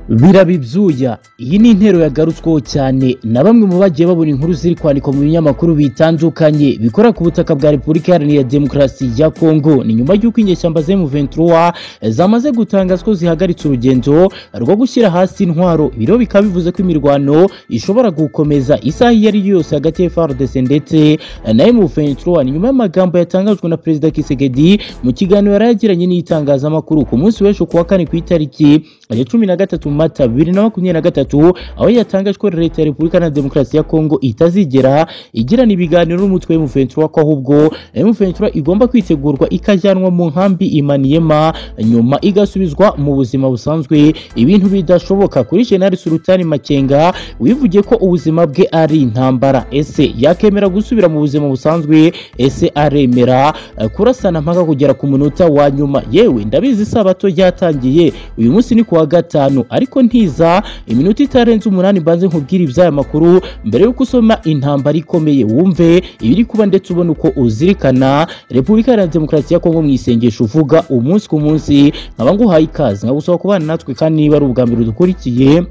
biraba ibyuya iyi ni intero yagarutsweho cyane na bamwe mu bagiye babona inkuru ziri kwandikwa mu binyamakuru bitandukanye bikora ku butaka bwa repubulika iharanira demokarasi ya kongo ni nyuma y'uko inyeshyamba z'emuventura zamaze gutangazwa ko zihagaritse urugendo rwo gushyira hasi intwaro biro bikaba bivuze ko imirwano ishobora gukomeza isaha iyo ari yo yose hagati ya FARDC ndetse na M23 ni nyuma y'amagambo yatangajwe na Perezida Tshisekedi mu kiganiro yari yagiranye n'itangazamakuru ku munsi w'ejo kuwa kane ku itariki ya cumi na gatatu mata bibiri na makumyabiri na gatatu aho yatangaje ko leta ya repubulika na demokarasi ya kongo itazigera igirana ibiganiro n'umutwe w'emuventura ko ahubwo emuventura igomba kwitegurwa ikajyanwa mu nkambi imaniyema nyuma igasubizwa mu buzima busanzwe ibintu bidashoboka kuri jenali sulutani makenga wivugiye ko ubuzima bwe ari intambara ese yakemera gusubira mu buzima busanzwe ese aremera Eh, kurasana mpaka kugera ku munota wa nyuma yewe ndabizi isabato ryatangiye uyu munsi ni kuwa gatanu ariko ntiza iminota itarenze umunani mbanze nkubwire iby'aya makuru mbere yuko usoma intambara ikomeye wumve ibiri kuba ndetse ubona uko uzirikana repubulika iharanira demokarasi ya kongo mu isengesho uvuga umunsi ku munsi nkaba nguhaye ikaze nkagusaba kubana natwe kandi niba ari ubwa mbere udukurikiye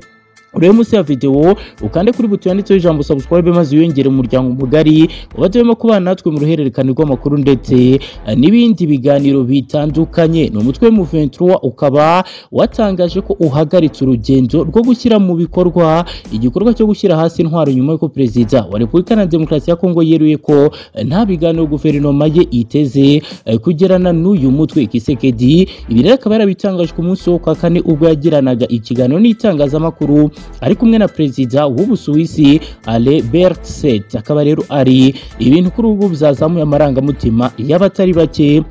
urebe munsi ya videwo ukande kuri buto yanditseho ijambo subscribe maze wiyongere umuryango mugari ubatuyemo kubana natwe mu ruhererekane rw'amakuru ndetse eh, n'ibindi biganiro bitandukanye ni umutwe w'umuventura ukaba watangaje ko uhagaritse urugendo rwo gushyira mu bikorwa igikorwa cyo gushyira hasi intwaro nyuma y'uko perezida wa repubulika na demokarasi ya kongo yeruye ko eh, nta biganiro guverinoma ye iteze eh, kugirana n'uyu mutwe kisekedi ibi rero akaba yarabitangaje ku munsi wo kwa kane ubwo yagiranaga ikiganiro n'itangazamakuru ari kumwe na perezida w'ubusuwisi Albert Set akaba rero ari ibintu kuri ubu byazamuye amarangamutima y'abatari bake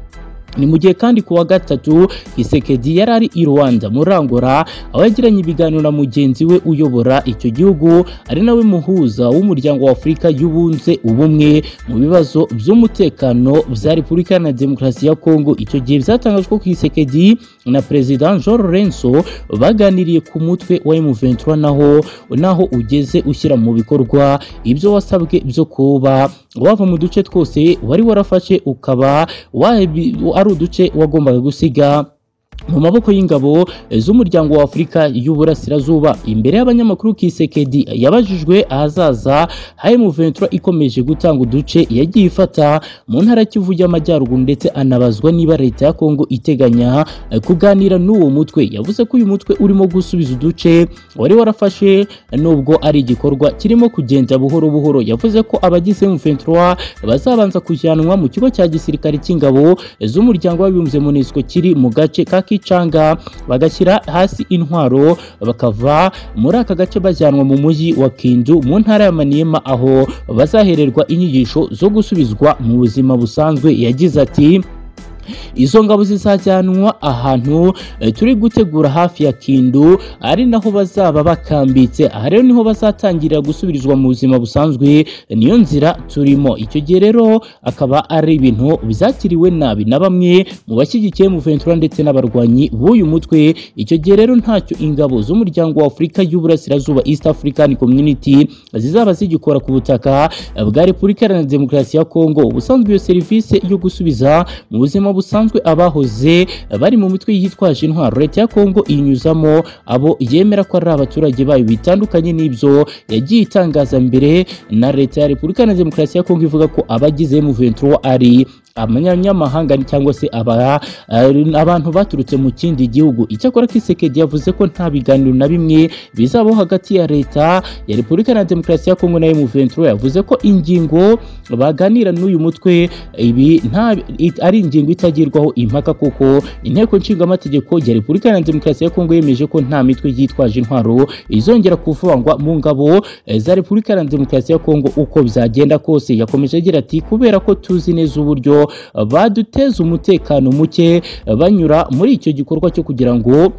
ni mu gihe kandi kuwa gatatu Kisekedi yari ari i Rwanda muri Angola aho yagiranye ibiganiro na mugenzi we uyobora icyo gihugu ari nawe muhuza w'umuryango wa Afurika y'ubunze ubumwe mu bibazo by'umutekano bya Repubulika Iharanira Demokarasi ya Kongo icyo gihe byatangajwe ko Kisekedi na Perezida Jean Lorenzo baganiriye ku mutwe wa M23 naho naho ugeze ushyira mu bikorwa ibyo wasabwe byo kuba wava mu duce twose wari warafashe ukaba wabi- ari uduce wagombaga gusiga mu maboko y'ingabo z'umuryango wa Afurika y'Uburasirazuba imbere y'abanyamakuru Kisekedi yabajijwe ahazaza hari mu Ventura ikomeje gutanga uduce yagiye ifata mu ntara ya Kivu y'Amajyaruguru ndetse anabazwa niba leta ya Kongo iteganya eh, kuganira n'uwo mutwe yavuze ko uyu mutwe urimo gusubiza uduce wari warafashe nubwo ari igikorwa kirimo kugenda buhoro buhoro yavuze ko abagize mu Ventura bazabanza kujyanwa mu kigo cya gisirikare cy'ingabo z'umuryango w'abibumbye MONUSCO kiri mu gace ka Kichanga bagashyira hasi intwaro bakava muri aka gace bajyanwa mu mujyi wa Kindu mu ntara ya Maniema aho bazahererwa inyigisho zo gusubizwa mu buzima busanzwe yagize ati izo ngabo zizajyanwa ahantu eh, turi gutegura hafi ya Kindu ari naho bazaba bakambitse aha rero niho bazatangirira gusubirizwa mu buzima busanzwe niyo nzira turimo icyo gihe rero akaba ari ibintu bizakiriwe nabi na bamwe mu bashyigikiye mu Ventura ndetse n'abarwanyi b'uyu mutwe icyo gihe rero ntacyo ingabo z'umuryango wa Afurika y'Uburasirazuba East African Community zizaba zigikora ku butaka eh, bwa Repubulika Iharanira Demokarasi ya Kongo ubusanzwe iyo serivisi yo gusubiza mu buzima busanzwe abahoze bari mu mitwe yitwaje intwaro leta ya Kongo inyuzamo abo yemera ko ari abaturage bayo bitandukanye n'ibyo yagiye itangaza mbere na leta ya Repubulika na Demokarasi ya Kongo ivuga ko abagize M23 ari abanyamahanga cyangwa se aba, ari- abantu baturutse mu kindi gihugu icyakora Kisekedi yavuze ko nta biganiro na bimwe bizabaho hagati ya leta ya Repubulika na Demokarasi ya Kongo na M23 yavuze ko ingingo baganira n'uyu mutwe ibi nta it- ari ingingo itagirwaho impaka kuko inteko nshingamategeko ya repubulika iharanira demokarasi ya kongo yemeje ko nta mitwe yitwaje intwaro izongera kuvangwa mu ngabo eh, za repubulika iharanira demokarasi ya kongo uko byagenda kose yakomeje agira ati kubera ko tuzi neza uburyo eh, baduteza umutekano muke eh, banyura muri icyo gikorwa cyo kugira ngo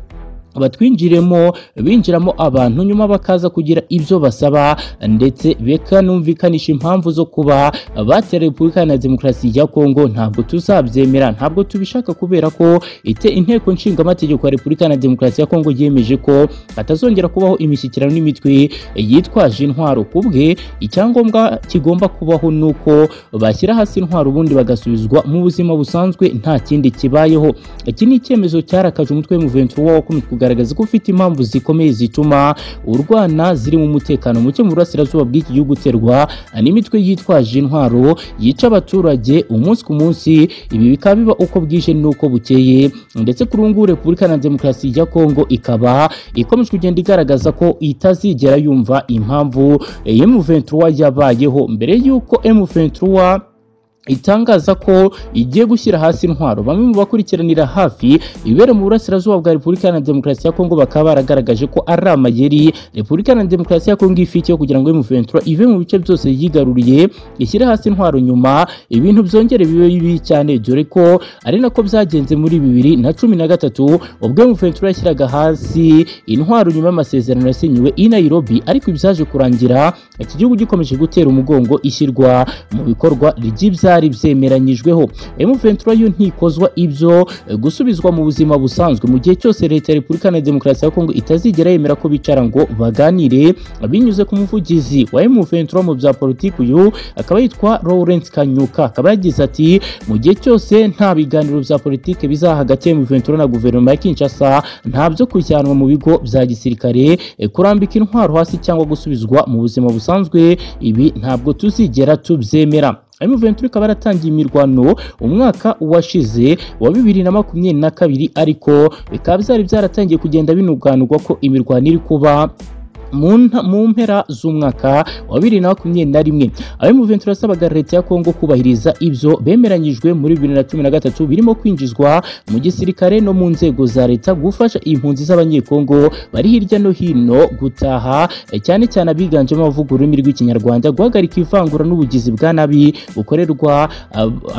batwinjiremo binjiramo abantu nyuma bakaza kugira ibyo basaba ndetse bekanumvikanisha impamvu zo kuba batera repubulika na demokarasi ya kongo ntabwo tuzabyemera ntabwo tubishaka kubera ko ite inteko nshingamategeko ya repubulika na demokarasi ya kongo yemeje ko hatazongera kubaho imishyikirano n'imitwe yitwaje intwaro ku bwe icyangombwa kigomba kubaho ni uko bashyira hasi intwaro ubundi bagasubizwa mu buzima busanzwe nta kindi kibayeho iki ni icyemezo cyarakaje umutwe w'umuventura w'abakomeye ku kugaragaza ko ufite impamvu zikomeye zituma urwana zirimo umutekano muke mu burasirazuba bw'iki gihugu uterwa n'imitwe yitwaje intwaro yica abaturage umunsi ku munsi ibi bikaba biba uko bwije n'uko bukeye ndetse kuri ubu ngubu repubulika na demokarasi ya kongo ikaba ikomeje kugenda igaragaza ko itazigera yumva impamvu M23 yabayeho mbere y'uko M23 itangaza ko igiye gushyira hasi intwaro bamwe mu bakurikiranira hafi ibibera mu burasirazuba bwa repubulika iharanira demokarasi ya kongo bakaba baragaragaje ko ari amayeri repubulika iharanira demokarasi ya kongo ifite kugira ngo M23 ive mu bice byose yigaruriye ishyire hasi intwaro nyuma ibintu byongere bibe bibi cyane dore ko ari nako byagenze muri bibiri na cumi na gatatu ubwo M23 yashyiraga hasi intwaro nyuma y'amasezerano yasinyiwe i Nairobi ariko ibyaje kurangira iki gihugu gikomeje gutera umugongo ishyirwa mu bikorwa ry'ibya byari byemeranyijweho M23 yo ntikozwa ibyo eh, gusubizwa mu buzima busanzwe mu gihe cyose leta ya Repubulika na Demokarasi ya Kongo itazigera yemera ko bicara ngo baganire binyuze ku muvugizi wa M23 mu bya politiki uyu akaba yitwa Lawrence Kanyuka akaba yagize ati mu gihe cyose nta biganiro bya politiki bizaha hagati ya M23 na guverinoma ya Kinshasa nta byo kujyanwa mu bigo bya gisirikare eh, kurambika intwaro hasi cyangwa gusubizwa mu buzima busanzwe ibi ntabwo tuzigera tubyemera M23 ikaba yaratangiye imirwano umwaka washize wa bibiri na makumyabiri na kabiri ariko bikaba byari byaratangiye kugenda binuganurwa ko imirwano iri kuba mu mpera z'umwaka wa bibiri na makumyabiri na rimwe abemuventuro yasabaga leta ya kongo kubahiriza ibyo bemeranyijwe muri bibiri na cumi na gatatu birimo kwinjizwa mu gisirikare no mu nzego za leta gufasha impunzi z'abanyekongo bari hirya no hino gutaha cyane cyane abiganjemo abavuga ururimi rw'ikinyarwanda guhagarika ivangura n'ubugizi bwa nabi bukorerwa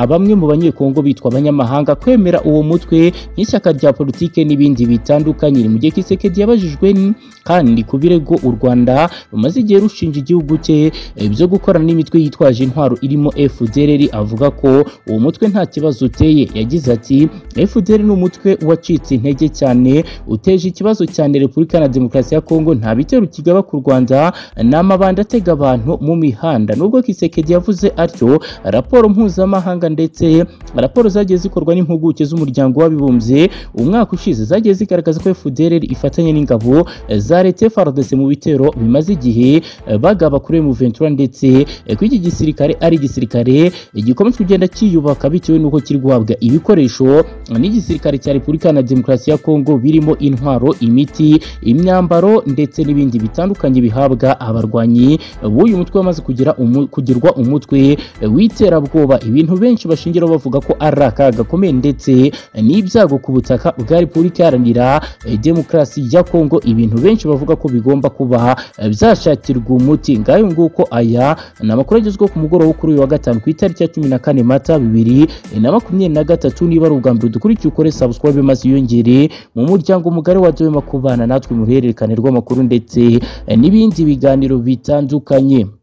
bamwe mu banyekongo bitwa abanyamahanga kwemera uwo mutwe nk'ishyaka rya politike n'ibindi bitandukanye mu gihe kisekedi yabajijwe kandi ku birego u Rwanda rumaze igihe rushinja igihugu cye byo gukorana n'imitwe yitwaje intwaro irimo FDLR avuga ko uwo mutwe nta kibazo uteye yagize ati FDLR ni umutwe wacitse intege cyane uteje ikibazo cyane Repubulika na Demokarasi ya Kongo nta bitero kigaba ku Rwanda n'amabanda atega abantu mu mihanda nubwo Kisekedi yavuze atyo raporo mpuzamahanga ndetse raporo zagiye zikorwa n'impuguke z'umuryango w'abibumbye umwaka ushize zagiye zigaragaza ko FDLR ifatanya n'ingabo za leta FARDC mu bitero bimaze igihe bagaba kuri M23 ndetse ko iki gisirikare ari igisirikare gikomeje kugenda kiyubaka bitewe n'uko kiri guhabwa ibikoresho n'igisirikare cya Repubulika na Demokarasi ya Kongo birimo intwaro imiti imyambaro ndetse n'ibindi bitandukanye bihabwa abarwanyi b'uyu mutwe wamaze kugira umu, kugirwa umutwe w'iterabwoba ibintu benshi bashingiraho bavuga ko ari akaga gakomeye ndetse n'ibyago ku butaka bwa Repubulika iharanira Demokarasi ya Kongo ibintu benshi bavuga ko bigomba kuba byashakirwa umuti ngayo nguko aya ni amakuru agezweho ku mugoroba kuri uyu wa gatanu ku itariki ya cumi na kane mata bibiri na makumyabiri na gatatu niba ari ubwa mbere udukurikiye ukore subscribe maze yongere mu muryango mugari wa Dwema kubana natwe mu ruhererekane rw'amakuru ndetse n'ibindi biganiro bitandukanye